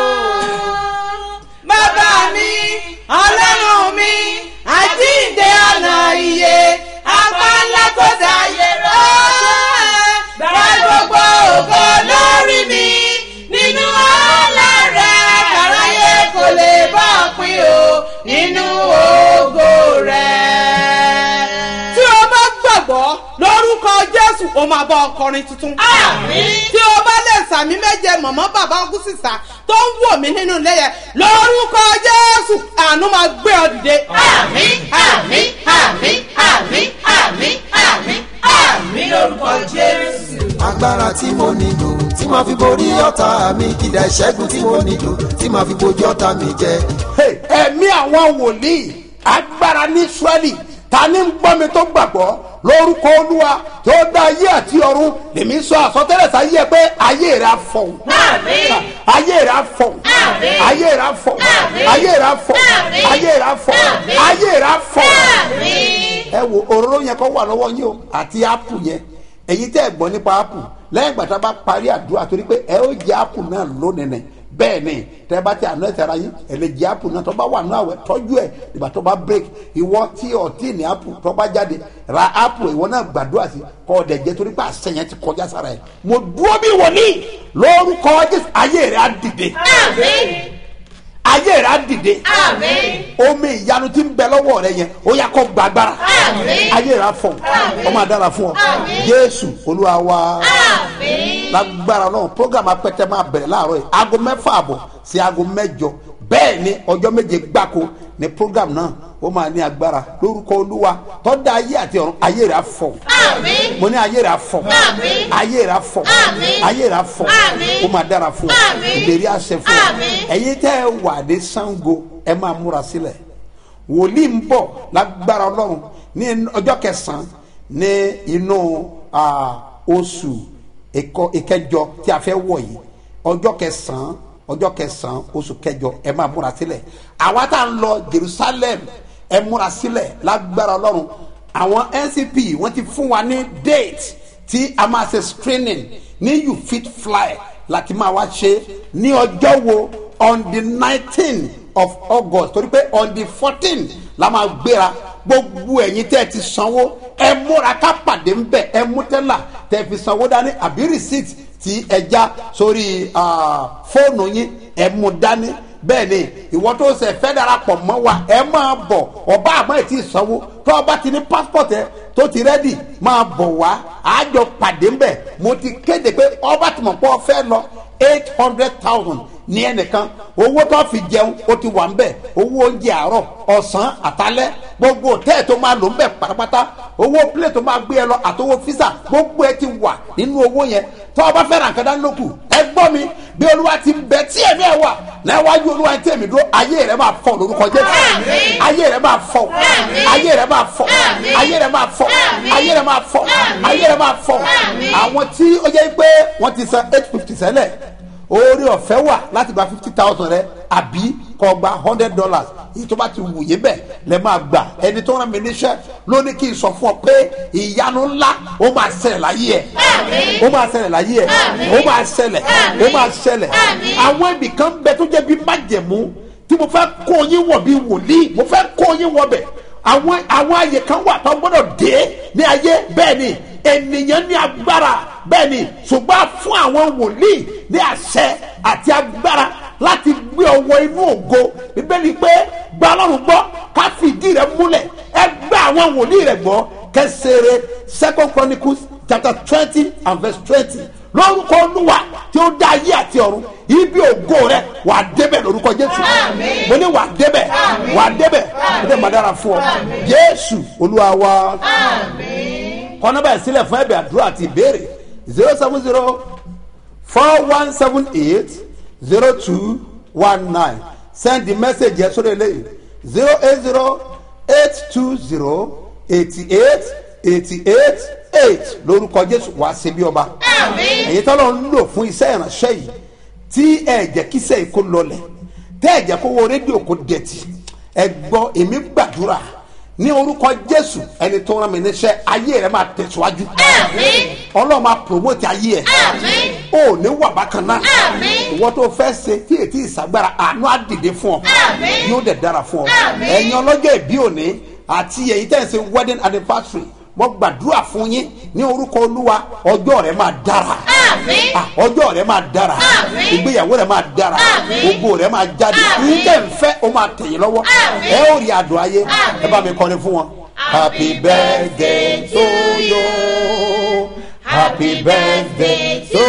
bàbá mi ọlọ́run mi àjíǹde ọ̀nà iye apá ńlá tó dáyé rẹ̀ gba gbogbo ògo lórí mi nínú ọ̀la rẹ̀ kàráyé kò lè bá ọ pín o nínú ògo rẹ̀. tí o bá gbàgbọ́ lórúkọ jésù o máa bá ọkọrin tuntun. tí o bá lè sàmì méje mọ̀mọ́ bàbá ọkùn sísà tó ń wò mí nínú ilé yẹn lórúkọ jésù àánú máa gbé ọ dìde. àmì àmì àmì àmì àmì àmì àmì lórúkọ jésù. agbára tí mo nílò tí màá fi borí ọ̀tá mi kìdá ìṣẹ́gun tí mo nílò tí màá fi bojú ọ̀tá mi jẹ. Hey, ẹ̀mí àwọn wòlíì agbára ní israẹli ta ni ń gbọ́ mi tó gbàgbọ́ lórúkọ olúwa tó dá ayé àti ọ̀run lèmi sọ àsọtẹ́lẹ̀ sáyé ẹ pé ayé rẹ̀ á fọ̀hún ayé rẹ̀ á fọ̀hún ayé rẹ̀ á fọ̀hún ayé rẹ̀ á fọ̀hún ayé rẹ̀ á fọ̀hún ayé rẹ̀ á fọ̀hún. ẹ wo òróró yẹn kọ́ wà lọ́wọ́ yín o àti ápù yẹn èyí tẹ́ ẹ gbọ́ nípa ápù lẹ́yìn ìgbà tá a bá parí àdúrà torí pé ẹ ó jẹ ápù náà lónìí nìyẹn bẹ́ẹ̀ ni tẹ́ bá ti àná ẹ̀sẹ̀ ara yín ẹ̀ lè jẹ apple náà tó bá wà ní àwẹ̀ tọ́jú ẹ̀ ìgbà tó bá break ìwọ tí ọtí ní apple tó bá jáde ra apple ìwọ náà gbàdúrà sí kọ́ ọ̀dẹ̀ jẹ́ torí pé àṣẹ yẹn ti kọjá sára ẹ̀ mo dúró bí wòlíì lórúkọ jésù ayé rẹ̀ á dìde ayé rẹ̀ á dìde omi ìyanu tí ń bẹ lọ́wọ́ rẹ yẹn ó yà kó gbàgbára ayé rẹ̀ á fọ̀ ọ máa dára fún ọ jésù olúwa wa lágbára náà program apẹtẹ máa bẹ̀rẹ̀ láàárọ̀ yìí aago mẹ́fà àbọ̀ sí aago mẹ́jọ bẹ́ẹ̀ ni ọjọ́ méje gbáko ni program náà ó máa ní agbára lórúkọ olúwa tọ́da ayé àti ọ̀run ayé rẹ̀ á fọ̀ mo ní ayé rẹ̀ á fọ̀ ayé rẹ̀ á fọ̀ ayé rẹ̀ á fọ̀ ó máa dára fún ọ ìlérí àṣẹ fún ọ ẹ̀yin tẹ́ ẹ wà ní sango ẹ máa múra sílẹ̀ wòlíì ń bọ̀ lágbára ọlọ́run ní ọjọ́ kẹsàn-án ní inú oṣù ìkẹjọ tí a fẹ́ wọ̀ yìí ọjọ́ kẹsàn-án ọjọ́ kẹsàn-án oṣù kẹjọ ẹ máa múra sílẹ̀ àwa tá à ń lọ jerusalem ẹ múra sílẹ̀ lágbára ọlọ́run àwọn ncp wọ́n ti fún wa ní date tí a máa ṣe screening ní you fit fly láti máa wá ṣe ní ọjọ́ wo on the nineteen of august torí pé on the fourteen la máa gbéra gbogbo ẹ̀yin tẹ́ ẹ ti sanwó ẹ múra ká pàdé ń bẹ̀ ẹ mú tẹ́lá tẹ́ ẹ fi sanwó dání àbí receipt tí ẹ já sórí fóònù yín ẹ mú dání bẹ́ẹ̀ ni ìwọ tó ṣe fẹ́ darapọ̀ mọ́ wa ẹ máa bọ̀ ọba àmọ́ ẹ̀ tí ì sanwó tó ọba ti ní passport ẹ tó ti rẹ́dì máa bọ̀ wá àjọ pàdé ń bẹ̀ mo ti kéde pé ọba tí mo pọ̀ fẹ́ lọ eight hundred thousand ní ẹnìkan owó tó fi jẹun ó ti wà ń bẹ̀ owó oúnjẹ àárọ̀ ọ̀sán àtàlẹ́ gbogbo tẹ́ẹ̀ tó máa lò ń bẹ̀ pátápátá owó plane tó máa gbé ẹ lọ àtowó fisa gbogbo ẹ ti wà nínú owó yẹn tó o bá fẹ́ ra nǹkan dání lókù ẹ gbọ́ mi bí olúwa ti ń bẹ tí èmi ẹ wà láwájú olúwa tí èmi dúró ayé rẹ máa fọ lórúkọ jésù ayé rẹ máa fọ ayé rẹ máa fọ ayé rẹ máa fọ ayé rẹ máa fọ ayé rẹ máa fọ àwọn tí ó jẹ́ pé wọ́n ti san eight fifty sẹ́lẹ̀ oore ọ̀fẹ́ wà láti gba fifty thousand rẹ àbí kó gba hundred dollars èyí tó bá ti wù yín bẹ́ẹ̀ lẹ máa gbà ẹni tó rán mi níṣẹ́ ló ní kí n sọ fún ọ pé ìyanu ńlá ó máa ṣẹlẹ̀ láyé ẹ̀ ó máa ṣẹlẹ̀ láyé ẹ̀ ó máa ṣẹlẹ̀ ó máa ṣẹlẹ̀ àwọn ibì kan bẹ tó jẹ́ bí májẹ̀mú tí mo fẹ́ kó yín wọ̀ bí wòlíì mo fẹ́ kó yín wọ̀ bẹ̀ àwọn àwọn àyè kan wà tó gbọ́dọ̀ dé ní ayé bẹ́ẹ̀ ni ènìyàn ní agbára bẹ́ẹ̀ ni ṣùgbọ́n fún àwọn wòlíì ní àṣẹ àti agbára láti gbé ọwọ́ inú ògo bíbélì pé gba ọlọ́run gbọ́ ká fìdí rẹ̀ múlẹ̀ ẹ gbé àwọn wòlíì rẹ̀ gbọ́ kẹsẹ̀rẹ̀ second chronicles chapter twenty and verse twenty lórúkọ olúwa tí ó dá ayé àti ọ̀run ibi ògo rẹ wà á débẹ̀ lórúkọ jésù mo ní wà á débẹ̀ wà á débẹ̀ ó dẹ̀ máa dára fún ọ jésù olúwa wa kọ́nà báyìí sílẹ̀ fún ẹ̀bẹ̀ àdúrà àti ìbéèrè zero seven zero four one seven eight zero two one nine send the message yẹn sórí eléyìí zero eight zero eight two zero eighty eight eighty eight eight lórúkọ jésù wàá ṣe bí ọba èyí tọ́lọ́ ń lò fún iṣẹ́ ìránṣẹ́ yìí tí ẹ jẹ́ kíṣẹ́ yìí kó lọlẹ̀ tẹ́ ẹ jẹ́ kó wo rédíò kó dẹ̀tì ẹ gbọ́ èmi gbàdúrà ní orúkọ jésù ẹni tó rán mi níṣẹ́ ayé rẹ máa tẹ̀síwájú ọlọ́run máa promote ayé ẹ̀ o ní wà bákan náà ìwọ tó fẹ́ ṣe tí ètí ìsagbára àánú á dìde fún ọ yóò dẹ̀ dára fún ọ ẹ̀yin ọlọ́jọ́ ìbí òní àti èyí tẹ̀ ń ṣe wedding anniversary mo gbàdúrà fún yín ní orúkọ olúwa ọjọ́ rẹ máa dára Ah, ọjọ́ rẹ máa dára ìgbéyàwó rẹ máa dára gbogbo rẹ máa jáde nígbà nfẹ́ o máa tẹ̀yìn lọ́wọ́ ẹ ó rí àdùn ayé ẹ bá mi kọrin fún wọn. happy birthday to you happy birthday to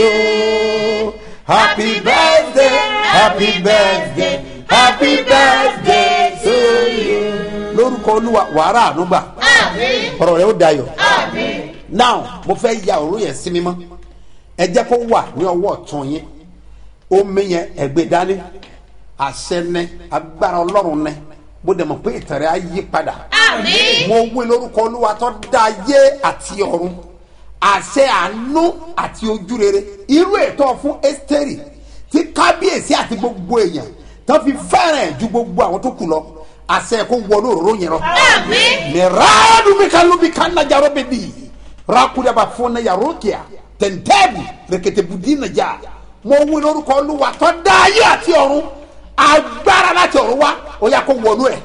you happy birthday happy birthday happy birthday to you. lórúkọ olúwa wàrà ànúgbà ọ̀rọ̀ rẹ ó dayọ̀ now mo fẹ́ ya òru yẹn sí mímọ́ ẹ jẹ́ kó wà ní ọwọ́ ọ̀tún yín omi yẹn ẹ̀gbẹ́ dání àṣẹ ní agbára ọlọ́run ní mo dẹ̀ mọ̀ pé ìtẹ̀rẹ̀ á yí padà mo wí lórúkọ olúwa tó dá ayé àti ọ̀run àṣẹ àánú àti ojúrere irú ètò fún ẹ́sítẹ́rì tí kábíyèsí àti gbogbo èèyàn tó fi fẹ́ràn ẹ̀ ju gbogbo àwọn tó kù lọ àṣẹ kó wọnú òróró yẹn lọ. mìíràn mi kan ló bí kan nájà rọ́ bẹ́ẹ̀ di rakudaba fún náà yàrá òkè à tẹ̀ntẹ́bù rẹ̀kẹ̀tẹ̀bùdí nàjà mo wí lórúkọ olúwa tó dá ayé àti ọ̀run agbára láti ọ̀run wá ó yà kó wọnú ẹ̀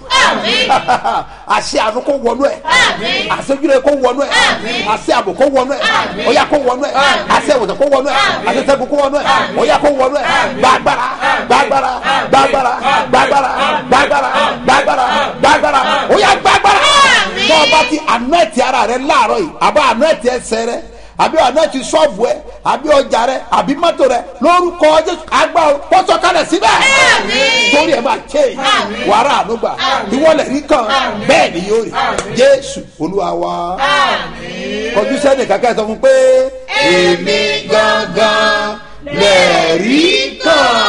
àṣẹ àánú kó wọnú ẹ̀ àṣẹ ojúlẹ̀ kó wọnú ẹ̀ àṣẹ àbò kó wọnú ẹ̀ ó yà kó wọnú ẹ̀ àṣẹ ìwòsàn kó wọnú ẹ̀ àṣẹ sẹ́gun kó wọnú ẹ̀ ó yà kó wọnú ẹ̀ gbàgbára gbàgbára gbàgbára gbàgbára gbàgbára gbàgbára gbàgbára ó yà gbàgbára tó o bá ti àná ẹ̀tì ara rẹ láàárọ̀ yìí àbá àná ẹ̀tì ẹsẹ̀ rẹ àbí ọ̀nà ti sọ́ọ̀bù ẹ àbí ọjà rẹ àbí mọ́tò rẹ lórúkọ jésù àgbà pọ́sọ̀kalẹ̀ síbẹ̀ torí ẹ máa ké wàrà ànúgbà ìwọlẹ̀ rí kan bẹ́ẹ̀ ni yóò rí jésù olúwa wa kọjú sẹ́ni kankan sọ fún pé èmi gangan lẹ́ẹ̀rí kan.